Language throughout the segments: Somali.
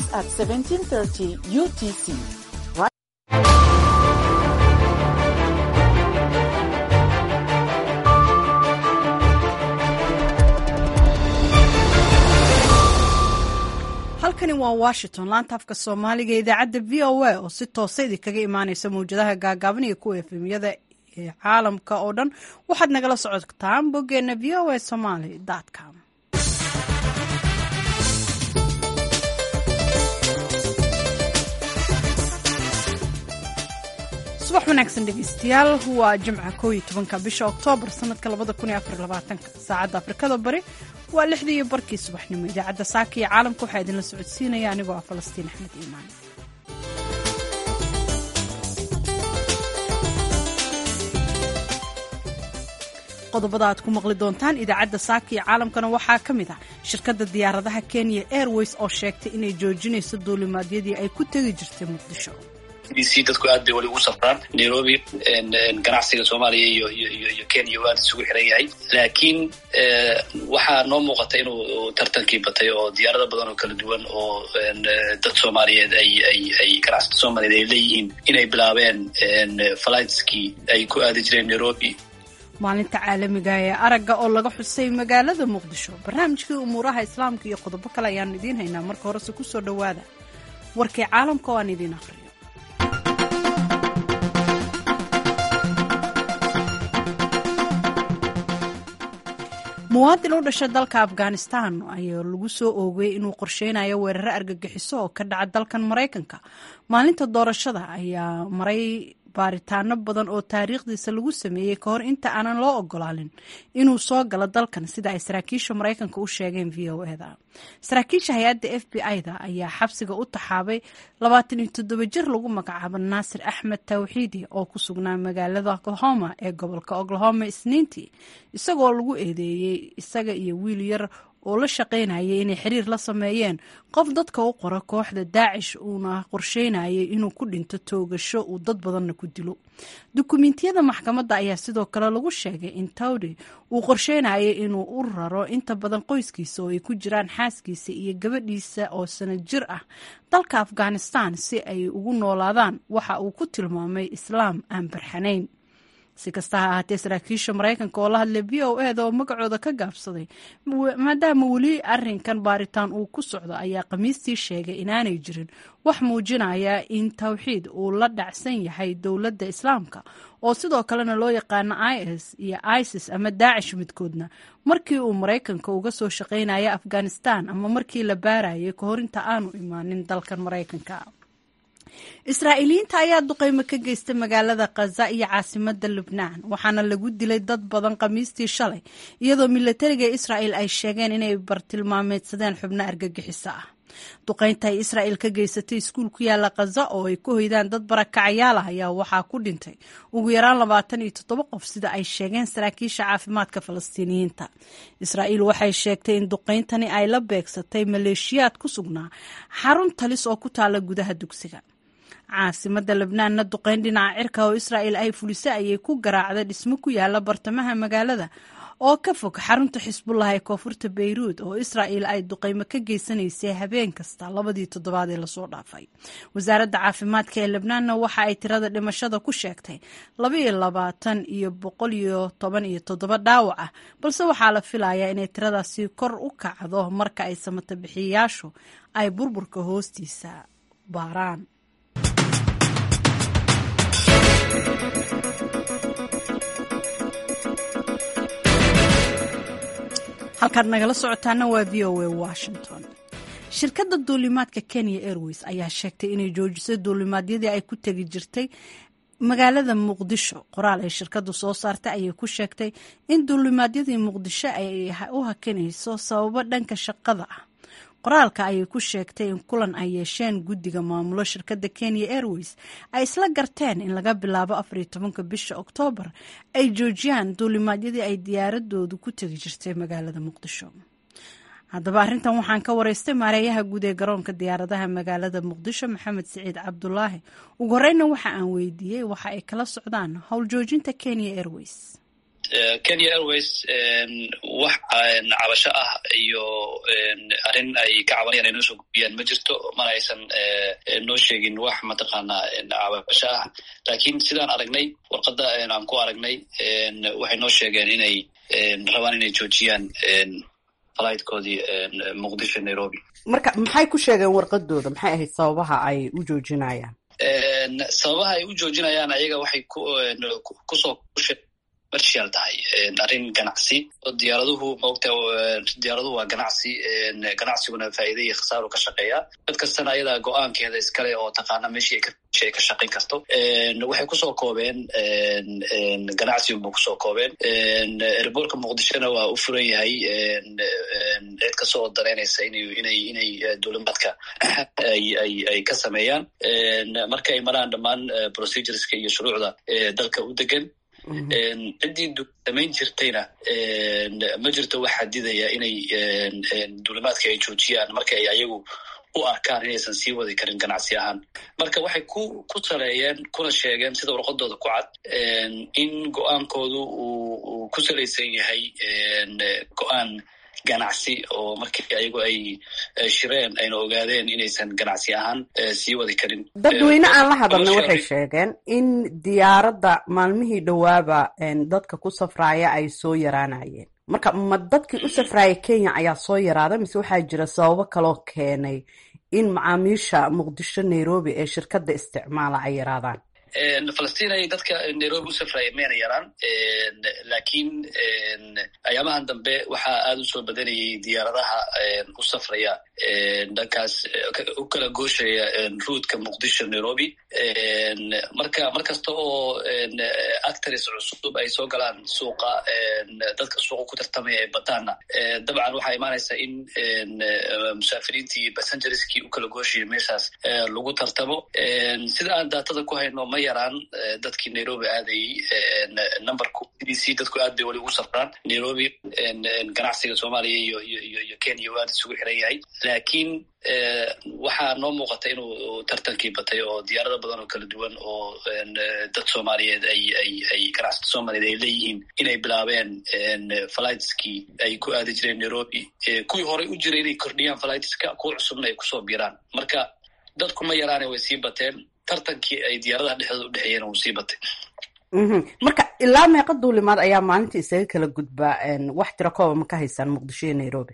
at 1730 UTC. halkani waa washington laanta afka soomaaliga ee idaacadda v o a oo si toosa idinkaga imaaneysa mawjadaha gaagaaban iyo kuwa efemyada ee caalamka oo dhan waxaad nagala socotaan boggeena v o a somaly com subax wanaagsan dhegeystayaal waa jimca koo iyo tobanka bisha oktoobar sanadka labada kun iyo afar labaatanka saacadda afrikada bari waa lixdii iyo barkii subaxnimo idaacadda saaka iyo caalamka waxaa idinla socodsiinaya anigoo ah falastiin axmed iimaan qodobada aad ku maqli doontaan idaacadda saaka iyo caalamkana waxaa ka mid ah shirkadda diyaaradaha kenya airways oo sheegtay inay joojinayso duulimaadyadii ay ku tegi jirtay muqdisho c dadku aad bay weli ugu safraan nairobi ganacsiga soomaaliya iyo iyo iyo kenya aad isugu xiran yahay laakiin waxaa noo muuqata inuu tartankii batay oo diyaarado badan oo kala duwan oo dad soomaaliyeed ay ay ay ganacsata soomaaliyeed ay leeyihiin inay bilaabeen flightskii ay ku aadi jireen nairobi maalinta caalamiga ee aragga oo laga xusay magaalada muqdisho barnaamijkii umuuraha islaamka iyo qodobo kale ayaan idiin haynaa marka horese ku soo dhowaada warkii caalamka oo aan idiin aqriyo muwaadin u dhashay dalka afghanistan ayaa lagu soo oogay inuu qorsheynayo weeraro argagixiso oo ka dhaca dalkan maraykanka maalinta doorashada ayaa maray baaritaano badan oo taariikhdiisa lagu sameeyey ka hor inta aanan loo ogolaanin inuu soo galo dalkan sida ay saraakiisha maraykanka u sheegeen v o eda saraakiisha hay-adda f b i-da ayaa xabsiga u taxaabay labaatan iyo toddoba jir lagu magacaabo naasir axmed tawxiidi oo ku sugnaa magaalada oklahoma ee gobolka oklahoma isniintii isagoo lagu eedeeyey isaga iyo wiil yar oo la shaqaynayay inay xiriir la sameeyeen qof dadka u qora kooxda daacish uuna qorsheynayay inuu ku dhinto toogasho uu dad badanna ku dilo dukumentiyada maxkamadda ayaa sidoo kale lagu sheegay in tawdi uu qorsheynayay inuu u raro inta badan qoyskiisa oo ay ku jiraan xaaskiisa iyo gabadhiisa oo sanad jir ah dalka afghanistan si ay ugu noolaadaan waxa uu ku tilmaamay islaam aan barxanayn si kasta ha ahaatee saraakiisha maraykanka oo la hadlay v o eda oo magacooda ka gaabsaday maadaama weli arinkan baaritaan uu ku socdo ayaa khamiistii sheegay inaanay jirin wax muujinaya in tawxiid uu la dhacsan yahay dowladda islaamka oo sidoo kalena loo yaqaano i s iyo isis ama daacish midkoodna markii uu maraykanka uga soo shaqaynaya afghanistan ama markii la baarayay kahor inta aanu imaanin dalkan maraykanka israa'iiliyiinta ayaa duqeymo ka geystay magaalada khaza iyo caasimada lubnaan waxaana lagu dilay dad badan khamiistii shalay iyadoo milatariga israa'el ay sheegeen inay bartilmaameedsadeen xubno argagixiso ah duqeynta ay israa'el ka geysatay iskuul ku yaala khaza oo ay ku hoydaan dad barakacyaal ah ayaa waxaa ku dhintay ugu yaraan labaatan iyo toddoba qof sida ay sheegeen saraakiisha caafimaadka falastiiniyiinta israa'iil waxay sheegtay in duqeyntani ay la beegsatay maleeshiyaad ku sugnaa xarun talis oo ku taala gudaha dugsiga caasimada lebnaanna duqeyn dhinaca cirka oo israa'el ay fulisay ayay ku garaacday dhismo ku yaala bartamaha magaalada oo ka fog xarunta xisbullah ee koonfurta beyruud oo israa'el ay duqeymo ka geysanaysay habeen kasta labadii toddobaad ee lasoo dhaafay wasaaradda caafimaadka ee lebnaanna waxa ay tirada dhimashada ku sheegtay labaiyo labaatan iyo boqol iyo toban iyo toddoba dhaawac ah balse waxaa la filayaa inay tiradaasi kor u kacdo marka ay samata bixiyayaashu ay burburka hoostiisa baaraan halkaad nagala socotaana waa v o a washington shirkadda duulimaadka kenya airways ayaa sheegtay inay joojisay duulimaadyadii ay ku tegi jirtay magaalada muqdisho qoraal ay shirkaddu soo saartay ayay ku sheegtay in duulimaadyadii muqdisho ay u hakinayso sababo dhanka shaqada ah qoraalka ayay ku sheegtay in kulan ay yeesheen guddiga maamulo shirkadda kenya airways ay isla garteen in laga bilaabo afar iyo tobanka bisha oktoobar ay joojiyaan duulimaadyadii ay diyaaradoodu ku tegi jirtay magaalada muqdisho haddaba arrintan waxaan ka wareystay maareeyaha guud ee garoonka diyaaradaha magaalada muqdisho maxamed siciid cabdulaahi ugu horeyna waxa aan weydiiyey waxa ay kala socdaan howljoojinta kenya airways kenya airways wax cabasho ah iyo arrin ay ka cabanayaan ay noo soo gudbiyaan ma jirto mana aysan noo sheegin wax mataqaanaa cabasho ah laakiin sidaan aragnay warqadda aan ku aragnay waxay noo sheegeen inay rabaan inay joojiyaan flightkoodii muqdisho nairobi marka maxay ku sheegeen warqadooda maxay ahayd sababaha ay u joojinayaan sababaha ay u joojinayaan ayaga waxay kusoo commercial tahay arrin ganacsi oo diyaaraduhu maogta diyaaraduhu waa ganacsi ganacsiguna faa'iida iyo khasaaru ka shaqeeya dad kastana ayadaa go-aankeeda iskale oo taqaana meeshii ay ka shaqayn karto waxay kusoo koobeen ganacsigunba kusoo koobeen erboorka muqdishona waa u furan yahay cid kasta oo danaynaysa inay inay duulimaadka ay ka sameeyaan marka ay maraan dhammaan procedureska iyo shuruucda dalka u degan ciddii samayn jirtayna ma jirto wax xadidaya inay duulimaadka ay joojiyaan marka ay ayagu u arkaan inaysan sii wadi karin ganacsi ahaan marka waxay ku ku saleeyeen kuna sheegeen sida warqadooda ku cad in go-aankoodu uu ku salaysan yahay go-aan ganacsi oo markii ayagu ay shireen ayna ogaadeen inaysan ganacsi ahaan sii wadi karin dadweyne aan la hadalna waxay sheegeen in diyaaradda maalmihii dhowaaba dadka ku safraaya ay soo yaraanayeen marka ma dadkii u safraaya kenya ayaa soo yaraada mise waxaa jira sababo kaloo keenay in macaamiisha muqdisho nairobi ee shirkadda isticmaala ay yaraadaan falastiin ay dadka nairobi u safraya mayna yaraan laakiin ayaamahan dambe waxaa aada u soo badanayay diyaaradaha u safraya dhankaas u kala gooshaya ruudka muqdisho nairobi marka mar kasta oo actors cusub ay soo galaan suuqa dadka suuqa ku tartamaya ee badaana dabcan waxaa imaanaysa in musaafiriintii passengerskii u kala gooshaya meeshaas lagu tartamo sida aan daatada ku hayno ma yaraan dadkii nairobi aadayey numberku c d c dadku aad bay weli ugu safraan nairobi ganacsiga soomaaliya iyo iyo iyo kenya u aad isugu xiran yahay laakiin waxaa noo muuqata inuu tartankii batay oo diyaarada badan oo kala duwan oo dad soomaaliyeed ay ay ay ganacsata soomaaliyeed ay leeyihiin inay bilaabeen flightskii ay ku aadi jireen nairobi kuwii horey u jiray inay kordhiyaan flightska kuwa cusubna ay kusoo biiraan marka dadku ma yaraane way sii bateen tartankii ay diyaaradaha dhexdooda u dhexeeyeen wuu sii batay marka ilaa meeqa duulimaad ayaa maalinta isaga kala gudbaa wax tiro kooba ma ka haysaan muqdisho iyo nairobi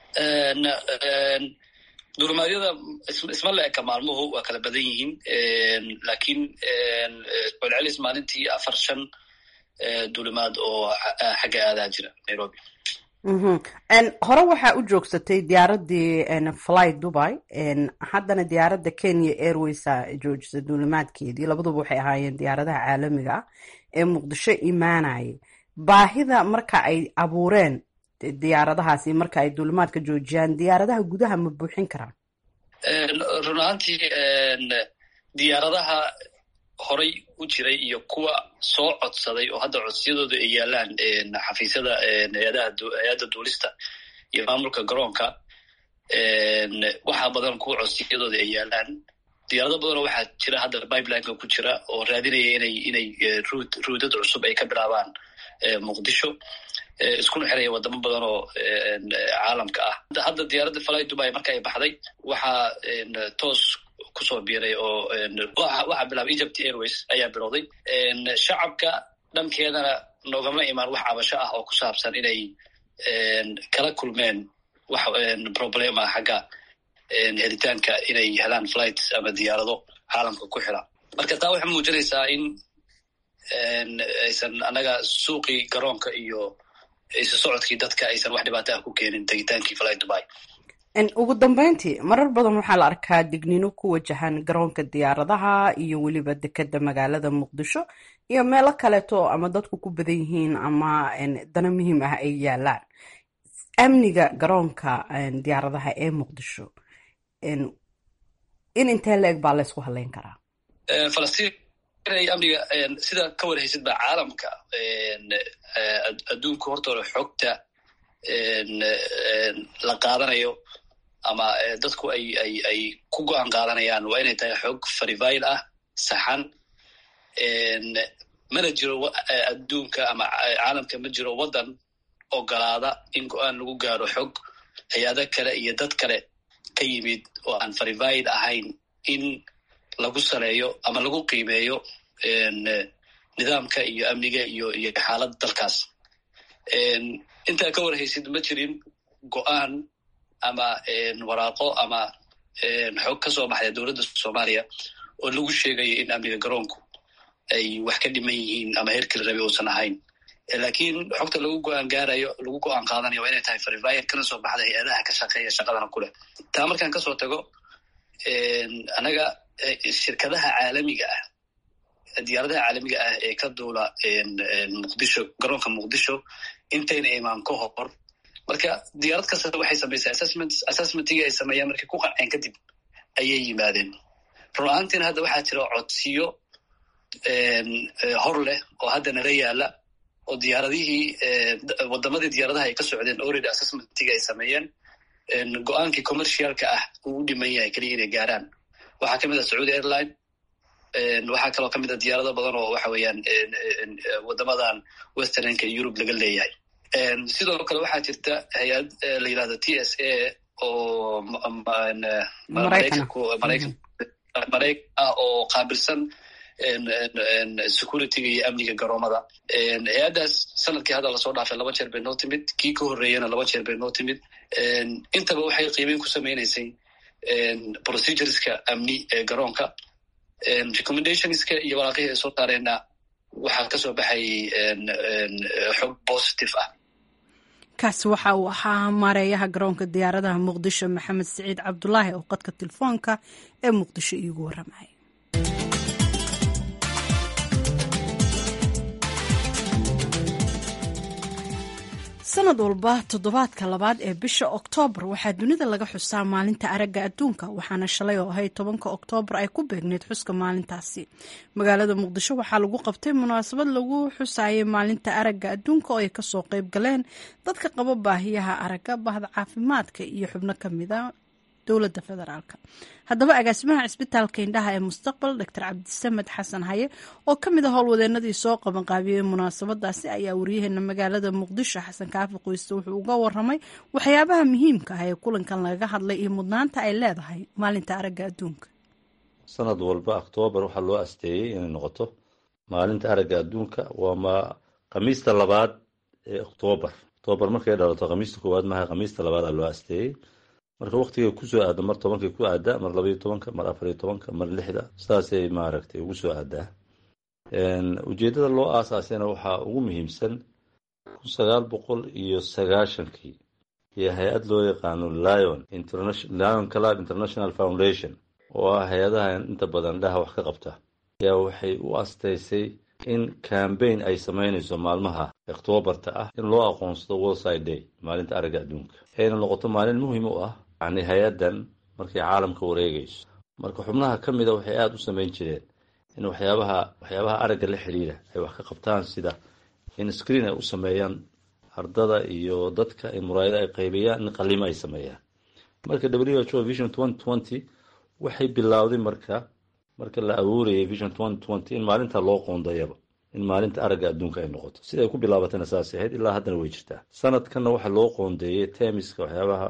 duulimaadyada isma la eka maalmuhu waa kala badan yihiin laakiin celcelis maalintii afar shan duulimaad oo xagga aadaa jira nairobi hore waxaa u joogsatay diyaaradii fly dubai haddana diyaaradda kenya airwaysa joojisa duulimaadkeedii labaduba waxay ahaayeen diyaaradaha caalamiga ah ee muqdisho imaanayay baahida marka ay abuureen diyaaradahaasi marka ay duulimaadka joojiyaan diyaaradaha gudaha ma buuxin karaan run ahaantii diyaaradaha horay u jiray iyo kuwa soo codsaday oo hadda codsiyadooda ay yaalaan xafiisyada hay-adda duulista iyo maamulka garoonka waxaa badan kuwa codsiyadooda ay yaalaan diyaarado badanoo waxaa jira hadda pipelineka ku jira oo raadinaya inay inay ruud ruudad cusub ay ka bilaabaan muqdisho iskuna xiraya wadamo badan oo caalamka ah hadda diyaaradda fly dubai marka ay baxday waxaa toos kusoo biiray oo waxaa bilaabay egypt airways ayaa bilowday shacabka dhankeedana noogama imaan wax cabasho ah oo ku saabsan inay kala kulmeen wax problem ah xagga helitaanka inay helaan flights ama diyaarado caalamka ku xira marka taa waxay muujinaysaa in aysan annaga suuqii garoonka iyo isu socodkii dadka aysan wax dhibaato ah ku keenin tegitaankii fly dubai ugu dambeyntii marar badan waxaa la arkaa digniino ku wajahan garoonka diyaaradaha iyo weliba dekeda magaalada muqdisho iyo meelo kaleeto ama dadku ku badan yihiin ama dana muhiim ah ay yaalaan amniga garoonka diyaaradaha ee muqdisho in intee la eg baa laysku haleyn karaa falastiin inay amniga sida ka warhaysid ba caalamka adduunka hortooda xogta la qaadanayo ama dadku ay ay ay ku go-aan qaadanayaan waa inay tahay xog farivile ah saxan mana jiro adduunka ama caalamka ma jiro waddan ogolaada in go-aan lagu gaaro xog hay-ado kale iyo dad kale ka yimid oo aan verified ahayn in lagu saleeyo ama lagu qiimeeyo nidaamka iyo amniga iyo iyo xaaladda dalkaas intaa ka warhaysid ma jirin go-aan ama waraaqo ama xog ka soo baxda dowladda soomaaliya oo lagu sheegayo in amniga garoonku ay wax ka dhiman yihiin ama heerkii rabi uusan ahayn laakiin xogta lagu go-aan gaarayo lagu go-aan qaadanayo waa inay tahay verified kana soo baxda hay-adaha ka shaqeeya shaqadana kuleh taa markaan kasoo tago annaga shirkadaha caalamiga ah diyaaradaha caalamiga ah ee ka duula muqdisho garoonka muqdisho intayna imaan ka hor marka diyaarad kasta waxay samaysay assessment assessmentigii ay sameeyaan markay ku qanceen kadib ayay yimaadeen run ahaantiina hadda waxaa jira codsiyo hor leh oo hadda nala yaala oo diyaaradihii wadamadii diyaaradaha ay ka socdeen already assessmentigii ay sameeyeen go-aankii commercialka ah uu u dhiman yahay keliya inay gaaraan waxaa kamid ah sacuudi airline waxaa kaloo kamid a diyaarado badan oo waxa weeyaan wadamadan westernka europe laga leeyahay sidoo kale waxaa jirta hay-ad la yidhahdo t s a oo maraykan ah oo qaabilsan securityga iyo amniga garoomada hay-addaas sanadkii hadda lasoo dhaafay laba jeer bay noo timid kii ka horreeyana laba jeer bay noo timid intaba waxay qiimeyn ku sameynaysay procedureska amni ee garoonka recommendationska iyo waraaqihii ay soo saareenna waxaa kasoo baxay xog positive ah kaasi waxa uu ahaa maareeyaha garoonka diyaaradaha muqdisho maxamed siciid cabdulaahi oo qadka telefoonka ee muqdisho iigu waramay sanad walba toddobaadka labaad ee bisha oktoobar waxaa dunida laga xusaa maalinta aragga adduunka waxaana shalay oo ahayd tobanka oktoobar ay ku beegneyd xuska maalintaasi magaalada muqdisho waxaa lagu qabtay munaasabad lagu xusayay maalinta aragga adduunka oo ay kasoo qeyb galeen dadka qaba baahiyaha aragga bahda caafimaadka iyo xubno kamida dowladda federaalk haddaba agaasimaha cisbitaalka indhaha ee mustaqbal doctor cabdisamed xasan haye oo ka mid a howlwadeenadii soo qabanqaabiyey munaasabadaasi ayaa waryaheena magaalada muqdisho xasan kaafi qoyste wuxuu uga waramay waxyaabaha muhiimka ah ee kulankan lagaga hadlay iyo mudnaanta ay leedahay maalinta aragga adduunka sanad walba oktoobar waxaa loo asteeyey inay noqoto maalinta aragga adduunka waa ma khamiista labaad ee oktoobar oktoobar markay dhalato khamiista koowaad maaha khamiista labaad aa loo asteeyey marka waktiga kusoo aada mar tobankay ku aadaa mar labaiyo tobanka mar afariyo tobanka mar lixda sidaasay maaragtay ugu soo aadaa ujeeddada loo aasaasayna waxaa ugu muhiimsan kun sagaal boqol iyo sagaashankii iyo hay-ad loo yaqaano lion lion club international foundation oo ah hay-adaha inta badan dhaha wax ka qabta ayaa waxay u astaysay in cambaign ay samaynayso maalmaha oktoobarta ah in loo aqoonsado worldside day maalinta aragga adduunka ayna noqoto maalin muhiim u ah yacni hay-addan markay caalamka wareegayso marka xubnaha ka mida waxay aada u samayn jireen in waxyaabaha waxyaabaha aragga la xidhiira ay wax ka qabtaan sida in screen ay u sameeyaan ardada iyo dadka in muraayado ay qaybiyaan in qalimo ay sameeyaan marka w h o vision twenty twenty waxay bilowday marka marka la abuurayay vision twenty twenty in maalinta loo qoondayaba in maalinta aragga adduunka ay noqoto sida ay ku bilaabatayna saasay ahayd ilaa haddana way jirtaa sanadkanna waxaa loo qoondeeyey temiska waxyaabaha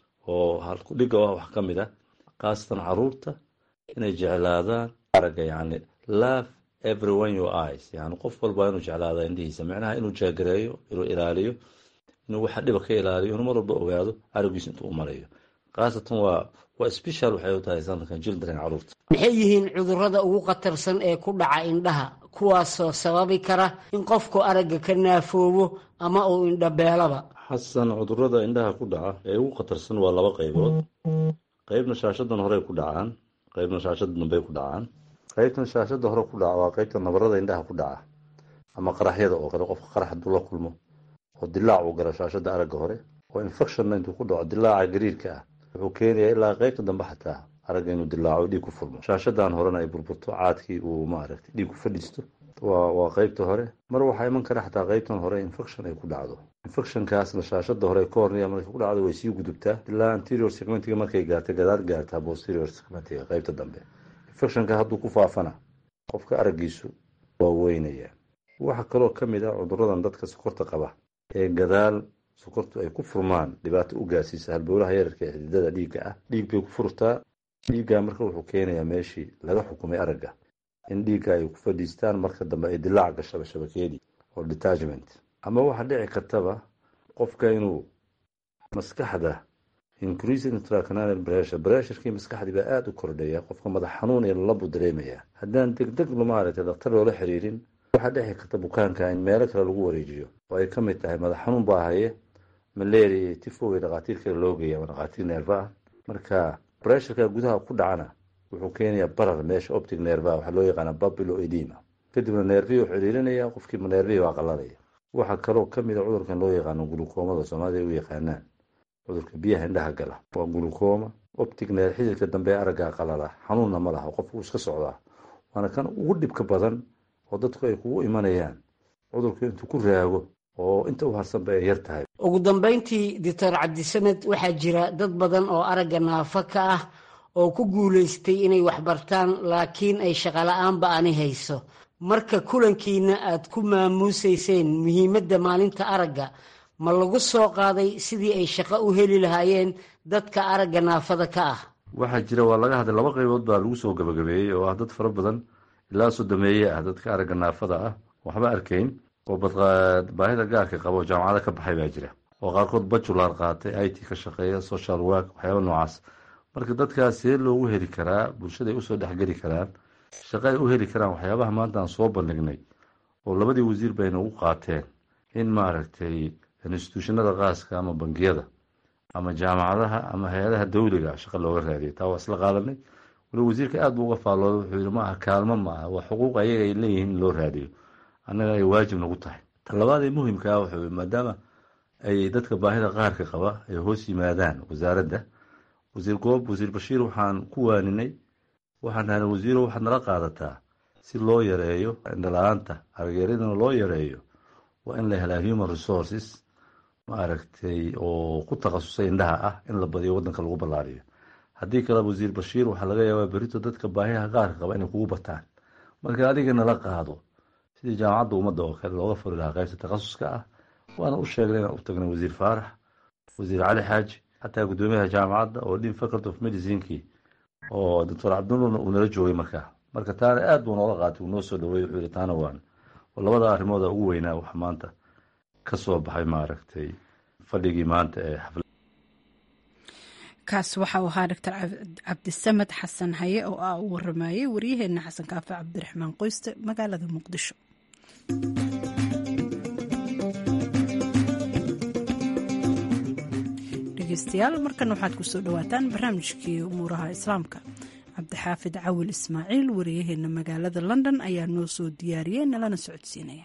oo halkudhiga ah wax ka mid ah khaasatan caruurta inay jeclaadaan aragga yacni love everyone your eyes yani qof walba inuu jeclaada indhihiisa micnaha inuu jaagareeyo inuu ilaaliyo inuu waxa dhiba ka ilaaliyo inuu mar walba ogaado araggiisa intuu u marayo khaasatan waa waa special waxay u tahay sanadkan children caruurta maxay yihiin cudurrada ugu khatarsan ee ku dhaca indhaha kuwaasoo sababi kara in qofku aragga ka naafoobo ama uu indhabeelaba xasan cudurrada indhaha ku dhaca ee ugu khatarsan waa laba qaybood qaybna shaashadan horey ku dhacaan qaybna shaashada dambey ku dhacaan qaybtan shaashada hore ku dhaca waa qaybta nabarada indhaha ku dhaca ama qaraxyada oo kale qofka qarax hadduu la kulmo oo dilaac uu galo shaashada aragga hore oo infectionna intuu ku dhaco dilaaca gariirka ah wuxuu keenayaa ilaa qaybta dambe xataa aragga inuu dilaaco dhiig ku furmo shaashadan horena ay burburto caadkii uu maaragtay dhiig ku fadhiisto waa waa qaybta hore mar waxaa iman kara xataa qaybtan hore infection ay ku dhacdo infectionkaasna shaashada hore cornea markay ku dhacdo way sii gudubtaa ilaa anterior segmentiga markay gaarta gadaal gaartaa posterior segmentiga qaybta dambe infectionka hadduu ku faafana qofka araggiisu waa weynaya waxaa kaloo ka mid ah cuduradan dadka sokorta qaba ee gadaal sokortu ay ku furmaan dhibaato u gaarsiisa halbowlaha yararka ee xididada dhiigga ah dhiig bay ku furtaa dhiigga marka wuxuu keenayaa meeshii laga xukumay aragga in dhiigga ay ku fadhiistaan marka dambe ay dilaac gashaba shabakeedii oo detachment ama waxaa dhici kartaba qofka inuu maskaxda increasing intracanal pressure pressurkii maskaxdii baa aada u kordhaya qofka madax xanuun iyo labu dareemaya haddaan degdeg maaragtay daktar loola xiriirin waxaa dhici karta bukaanka in meelo kale lagu wareejiyo oo ay ka mid tahay madax xanuun baa haye malaria iyo tifoway dhakhaatiir kale loo geeya ama dhakhaatiir neerfa ah marka bressurka gudaha ku dhacana wuxuu keenayaa barar meesha optic neerva waxaa loo yaqaana babilo edima kadibna neerfihii u xiriirinaya qofkiiba neerfihii waa qalalaya waxaa kaloo ka mid a cudurkan loo yaqaano gulukoomada soomaalida u yaqaanaan cudurka biyaha indhaha gala waa gulukooma optic neer xididka dambe araggaa qalala xanuunna ma laha qofku iska socdaa waana kan ugu dhibka badan oo dadku ay kugu imanayaan cudurku intuu ku raago oo inta u harsanba ay yar tahay ugu dambayntii doctor cabdisamed waxaa jira dad badan oo aragga naafo ka ah oo ku guulaystay inay waxbartaan laakiin ay shaqola'aanba ani hayso marka kulankiina aad ku maamuusayseen muhiimadda maalinta aragga ma lagu soo qaaday sidii ay shaqo u heli lahaayeen dadka aragga naafada ka ah waxaa jira waa laga hadlay laba qaybood baa lagu soo gabagabeeyey oo ah dad fara badan ilaa sodomeeye ah dadka aragga naafada ah waxba arkayn oo baahida gaarka qaba oo jaamacado ka baxay baa jira oo qaarkood bajular qaatay i t ka shaqeeya social work waxyaaba noocaas marka dadkaas see loogu heli karaa bulshada ay usoo dhexgeli karaan shaqo ay u heli karaan waxyaabaha maanta aan soo bandhignay oo labadii wasiir bayna ugu qaateen in maaragtay instituushinada qaaska ama bangiyada ama jaamacadaha ama hay-adaha dawliga shaqa looga raadiyo taa waa isla qaadanay wali wasiirka aad buu uga faallooday wuxuu yihi maaha kaalmo ma aha waa xuquuq ayaga ay leeyihiin in loo raadiyo annaga ay waajib nagu tahay talabaad ee muhimka ah wuxuu maadaama ay dadka baahida qaarka qaba ay hoos yimaadaan wasaaradda wasiir goob wasiir bashiir waxaan ku waaninay waxaan dhahnay wasiiro waxaad nala qaadataa si loo yareeyo indhala-aanta argeeradana loo yareeyo waa in la helaa human resources maaragtay oo ku takhasusay indhaha ah in la badiyo waddanka lagu ballaariyo haddii kale wasiir bashiir waxaa laga yaabaa berito dadka baahiyaha qaarka qaba inay kugu bataan marka adiga nala qaado sidii jaamacadda ummadda oo kale looga furi lahaa qaybta takhasuska ah waana u sheegnay inaan u tagnay wasiir faarax wasiir cali xaaji xataa guddoomiyaha jaamacadda oo dhin faculty of medicinkii oo doctor cabdinurna uu nala joogay markaa marka taana aad buu noola qaatay uu noo soo dhaweeyey wuxuu yihi taana waan oo labada arrimooda ugu weynaa waxa maanta ka soo baxay maaragtay fadhigii maanta ee xaflad kaas waxa uu ahaa doctor cabdisamed xasan haye oo ah u waramayey waryaheena xasan kaafe cabdiraxmaan qoyste magaalada muqdisho dhegeystayaal markan waxaad kusoo dhawaataan barnaamijkii umuuraha islaamka cabdixaafid cawil ismaaciil wariyaheena magaalada london ayaa noo soo diyaariyey nalana socodsiinaya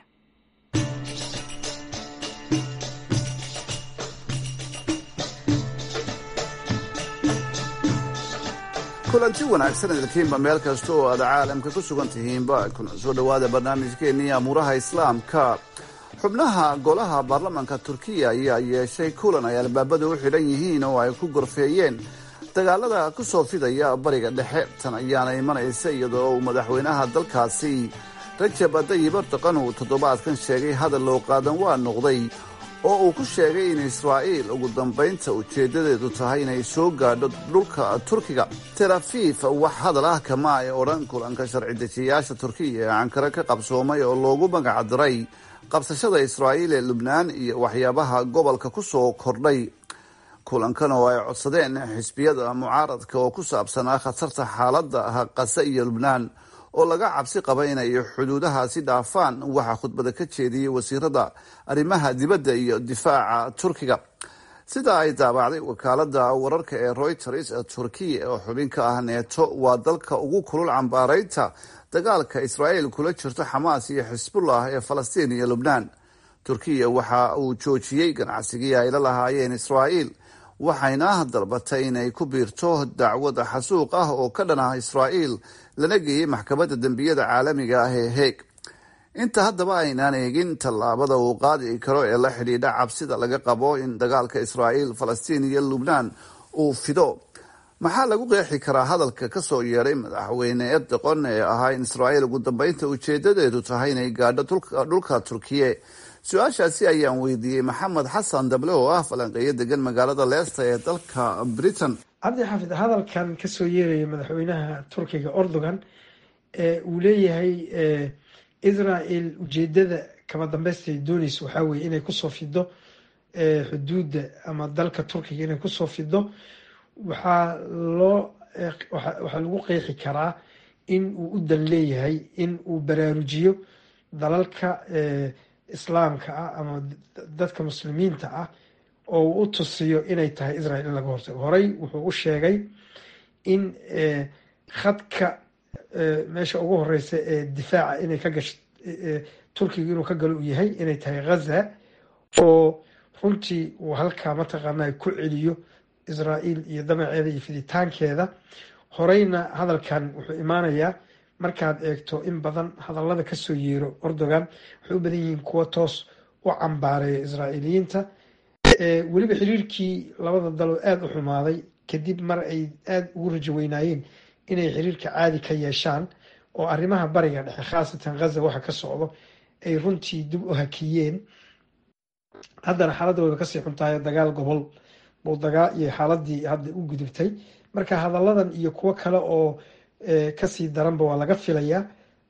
kulanti wanaagsan idinkiinba meel kasta oo aad caalamka ku sugan tihiinba kuna soo dhowaada barnaamijkeennii amuuraha islaamka xubnaha golaha baarlamaanka turkiya ayaa yeeshay kulan ay albaabada u xidhan yihiin oo ay ku gorfeeyeen dagaalada ku soo fidaya bariga dhexe tan ayaana imanaysa iyadoo uu madaxweynaha dalkaasi rajab tayyib erdoqan uu toddobaadkan sheegay hadal loo qaadan waa noqday oo uu ku sheegay in israa'iil ugu dambaynta ujeeddadeedu tahay inay soo gaadho dhulka turkiga tel afiif wax hadal ah kama ay odhan kulanka sharci dejiyayaasha turkiya ee ankare ka qabsoomay oo loogu magac diray qabsashada israa'iil ee lubnaan iyo waxyaabaha gobolka ku soo kordhay kulankan oo ay codsadeen xisbiyada mucaaradka oo ku saabsanaa khatarta xaaladda qase iyo lubnaan oo laga cabsi qaba inay xuduudahaasi dhaafaan waxaa khudbada ka jeediyey wasiirada arrimaha dibadda iyo difaaca turkiga sida ay daabacday wakaalada wararka ee reuters turkiya oo xubin ka ah neeto waa dalka ugu kulul cambaaraynta dagaalka israa'iil kula jirto xamaas iyo xisbullah ee falastiin iyo lubnaan turkiya waxa uu joojiyey ganacsigii ay la lahaayeen israa'iil waxayna dalbatay inay ku biirto dacwad xasuuq ah oo ka dhan ah israa'iil lana geeyey maxkamadda dembiyada caalamiga ah ee heeg inta haddaba aynaan eegin tallaabada uu qaadi karo ee la xidhiidha cabsida laga qabo in dagaalka israa'iil falastiin iyo lubnaan uu fido maxaa lagu qeexi karaa hadalka ka soo yeedhay madaxweyne erdoqon ee ahaa in israa'iil ugu dambeynta ujeedadeedu tahay inay gaadho dhulka turkiye su-aashaasi ayaan weydiiyey maxamed xasan dable oo ah falanqeeyo degan magaalada leesta ee dalka britain cabdi xaafid hadalkan kasoo yeeraya madaxweynaha turkiga erdogan ee uu leeyahay israel ujeedada kama dambeystay dooneysa waxaa weye inay kusoo fido xuduudda ama dalka turkiga inay kusoo fido waxaa loo waxaa lagu qeexi karaa in uu u dan leeyahay in uu baraarujiyo dalalka islaamka ah ama dadka muslimiinta ah oo uu u tusiyo inay tahay israel in laga hortago horey wuxuu u sheegay in khadka meesha ugu horeysa ee difaaca inay ka gasho turkiga inuu ka galo uu yahay inay tahay ghaza oo runtii uu halkaa mataqaanaa ku celiyo israael iyo damaceeda iyo fiditaankeeda horeyna hadalkan wuxuu imaanayaa markaad eegto in badan hadallada kasoo yeero erdogan waxay u badan yihiin kuwo toos u cambaareeya israa'iiliyiinta weliba xiriirkii labada daloo aada u xumaaday kadib mar ay aada ugu rajo weynaayeen inay xiriirka caadi ka yeeshaan oo arrimaha bariga dhexe khaasatan ghaza waxa ka socdo ay runtii dib u hakiyeen haddana xaaladda wayba kasii xuntahay dagaal gobol buu dagaa iyo xaaladii hadda u gudubtay marka hadalladan iyo kuwo kale oo kasii daranba waa laga filayaa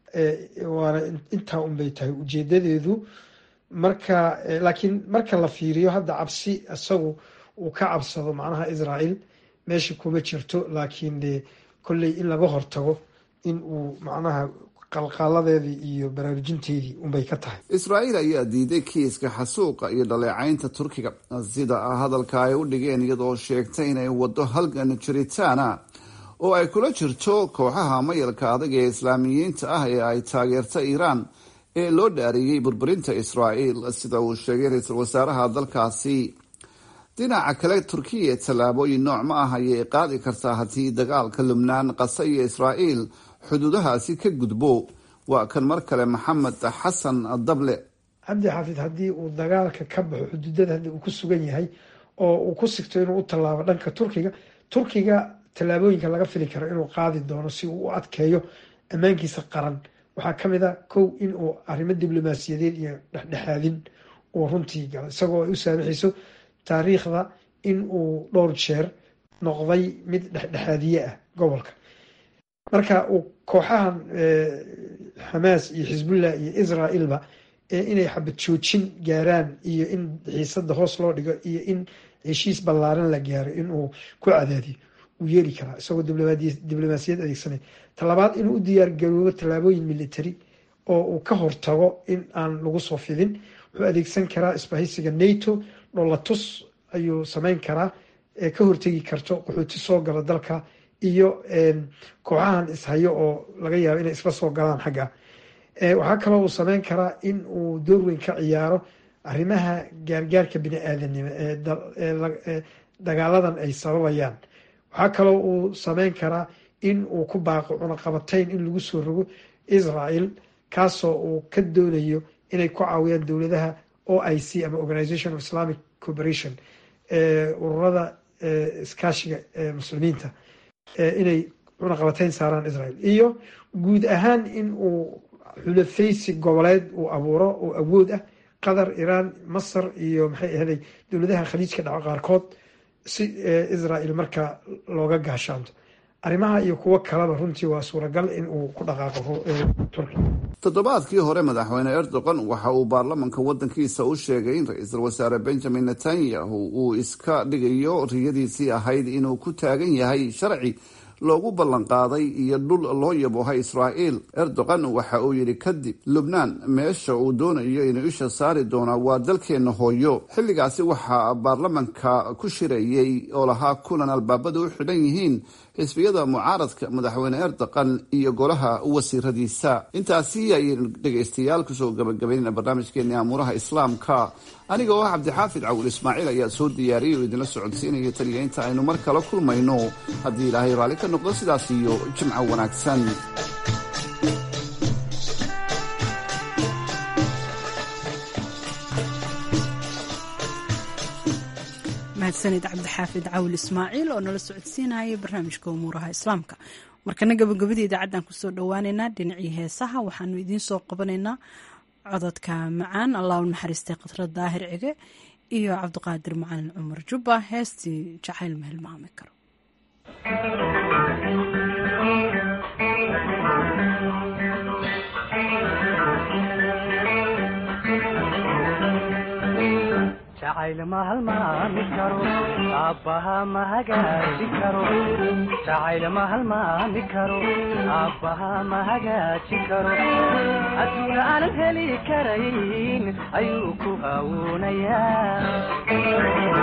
waana intaa unbay tahay ujeedadeedu marka laakiin marka la fiiriyo hadda cabsi isagu uu ka cabsado macnaha israel meesha kuma jirto laakiin de kolley in laga hortago in uu macnaha qalqaaladeedii iyo baraarujinteedii unbay ka tahay israa'iil ayaa diiday kiiska xasuuqa iyo dhaleecaynta turkiga sida hadalka ay u dhigeen iyadoo sheegtay inay waddo halgan jiritaana oo ay kula jirto kooxaha mayalka adag ee islaamiyiinta ah ee ay taageerta iiraan ee loo dhaariyey burburinta israa'iil sida uu sheegay ra-iisul wasaaraha dalkaasi dhinaca kale turkiya tallaabooyin nooc ma ah ayay qaadi kartaa haddii dagaalka lubnaan qasa iyo israa'iil xuduudahaasi ka gudbo waa kan mar kale maxamed xasan dable cabdi xaafid haddii uu dagaalka ka baxo xuduudada hadda uu ku sugan yahay oo uu ku sigto inuu u tallaabo dhanka turkiga turkiga tallaabooyinka laga fili karo inuu qaadi doono si uu u adkeeyo ammaankiisa qaran waxaa ka mid a kow in uu arrimo diblomaasiyadeed iyo dhexdhexaadin uu runtii galo isagoo ay u saamaxayso taariikhda in uu dhowr jeer noqday mid dhexdhexaadiye ah gobolka marka uu kooxahan xamaas iyo xisbullah iyo israailba inay xabad joojin gaaraan iyo in xiisada hoos loo dhigo iyo in heshiis ballaaran la gaaro inuu ku cadaadiyo uu yeeli karaa isagoo diblomaasiyad adeegsanay talabaad inuu u diyaar garoobo tallaabooyin military oo uu ka hortago in aan lagu soo fidin wuxuu adeegsan karaa isbahaysiga nato dholatus ayuu sameyn karaa ee ka hortegi karto qaxooti soo gala dalka iyo kooxahan ishayo oo laga yaabo inay isla soo galaan xagga waxaa kaloo uu sameyn karaa in uu door weyn ka ciyaaro arrimaha gaargaarka bini aadanimo ee dagaaladan ay sababayaan waxaa kaloo uu sameyn karaa in uu ku baaqo cunaqabatayn in lagu soo rogo israel kaasoo uu ka doonayo inay ku caawiyaan dowladaha o i c ama organization of islamic cooperation ururada iskaashiga muslimiinta inay cunaqabatayn saaraan israel iyo guud ahaan in uu xulafaysi goboleed uu abuuro oo awood ah qatar iiraan masar iyo maxay ahday dowladaha khaliijka dhaco qaarkood si israel markaa looga gaashaanto arrimaha iyo kuwo kaleba runtii waa suuragal in uu ku dhaqaaqo turkiya toddobaadkii hore madaxweyne erdogan waxa uu baarlamanka wadankiisa u sheegay in ra-iisul wasaare benjamin netanyahu uu iska dhigayo riyadiisii ahayd inuu ku taagan yahay sharci loogu ballanqaaday iyo dhul loo yaboohay israa'iil erdogan waxa uu yidhi kadib lubnaan meesha uu doonayo inuu isha saari doonaa waa dalkeenna hooyo xilligaasi waxaa baarlamanka ku shirayay oo lahaa kulan albaabada u xidhan yihiin xisbiyada mucaaradka madaxweyne erdogan iyo golaha wasiiradiisa intaasi ayaynu dhegaystayaal kusoo gabagabaynayna barnaamijkeeni amuuraha islaamka aniga oo ah cabdixaafid cawil ismaaciil ayaa soo diyaariyay oo idinla socodsiinaya taniya inta aynu mar kale kulmayno haddii ilaahay raalli ka noqdo sidaas iyo jimco wanaagsan mahadsanid cabdixaafid cawil ismaaciil oo nala socodsiinayay barnaamijka umuuraha islaamka markana gabagabadii idaacaddan kusoo dhowaaneynaa dhinacii heesaha waxaanu idiin soo qabanaynaa cododka macaan allah u naxariistay khadra daahir cige iyo cabdiqaadir macalin cumar jubba heestii jacayl ma hilmaami karo jacayl ma halmaami karo aabbaha ma hagaaji karo jacayl ma halmaami karo aabbaha ma hagaaji karo adduun aanan heli karayn ayuu ku hawuunayaa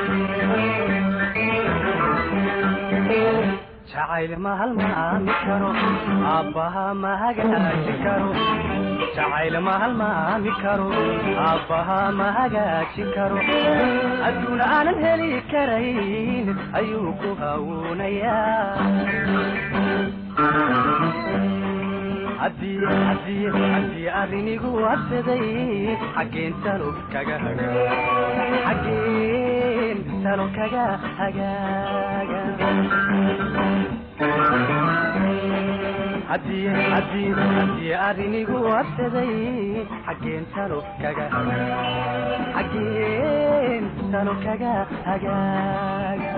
jacayl ma halmaami karo aabbaha ma hagaaji karo jacayl ma halmaami karo aabbaha ma hagaaji karo adduun aanan heli karayn ayuu ku hawuunayaa haddii arrinigu absaday xaggeen talo kaga xaggeen talo kaga hagaaga haddii arrinigu absaday xaggeen talo kaga xaggeen talo kaga hagaaga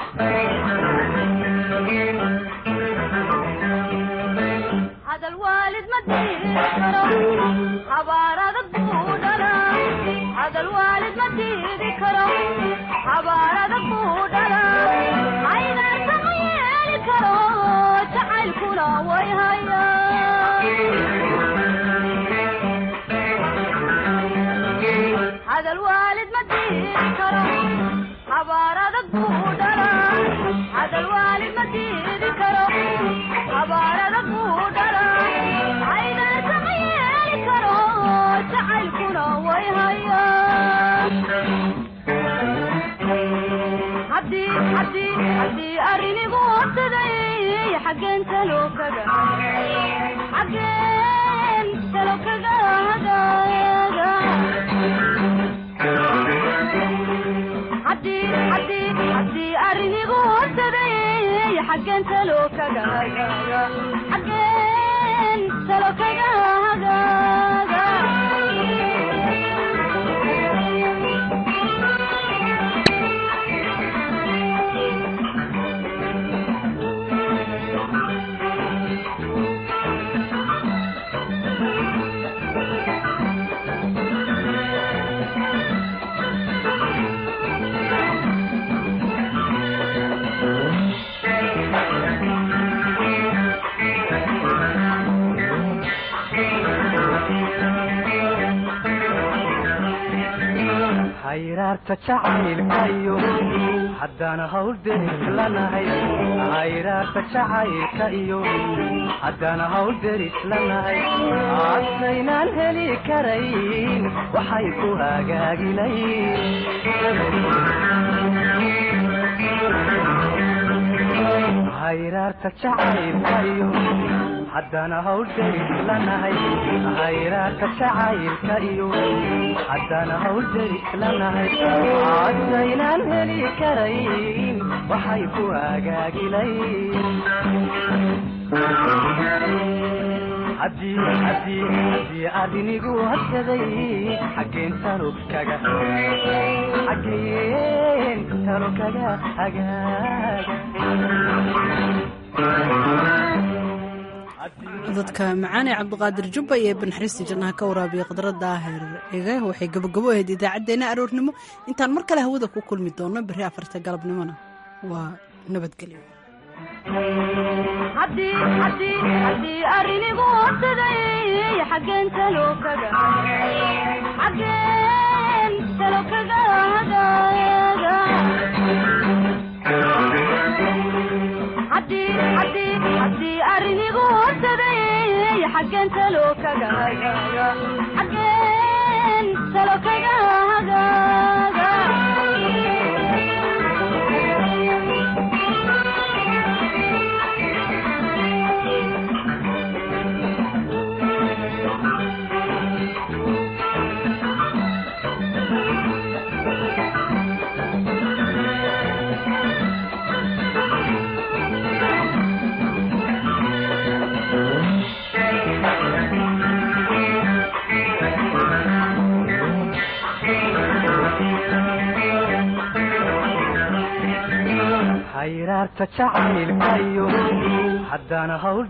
hadal waalid ma diiri karo habaar adag buu dhalaa hadal waalid ma diidi karo habaar adag buu dhalaa aynaan sama yeeli karo jacaylkuna way hayaa hadal waalid ma diidi karo habaar adag buu dhalaa hadal waalid ma diidi karo habaar adag buu dhalaa aynaan sama yeeli karo jacaylkuna way hayaa arrinigu absaday xaggeen talo kaga xaggeen talo kaga hagaaga haddii arrinigu absaday xaggeen talo kaga hagaaga xaggeen talo kaga hagaaga hayraarta jacaylkayo haddaan hawl deris lanahay hayraarta jacaylka iyo haddaan hawl deris lanahay adkaynaan heli karayn waxay ku hagaagilayn hayraarta jacaylka iyo haddaan hawl deris lanahay hayraarta jacaylka iyo haddaan hawl deris lanahay adkaynaan heli karayn waxay ku hagaagilayn arrinigu hadsaday xaggeen talo kaga xaggeen talo kaga hagaaga dadka macaan ee cabdiqaadir jubba iyo banaxariista jannaha ka waraabiya khadra daahir cige waxay gabagabo ahayd idaacaddeenna aroornimo intaan mar kale hawada ku kulmi doonno berri afarta galabnimona waa nabadgelyo haddii arrinigu absaday xaggeen talo kaga xaggeen talo kaga hagaaga haddii arrinigu absaday xaggeen talo kaga hagaaga xaggeen talo kaga hagaaga halista jacaylkayo haddana hawl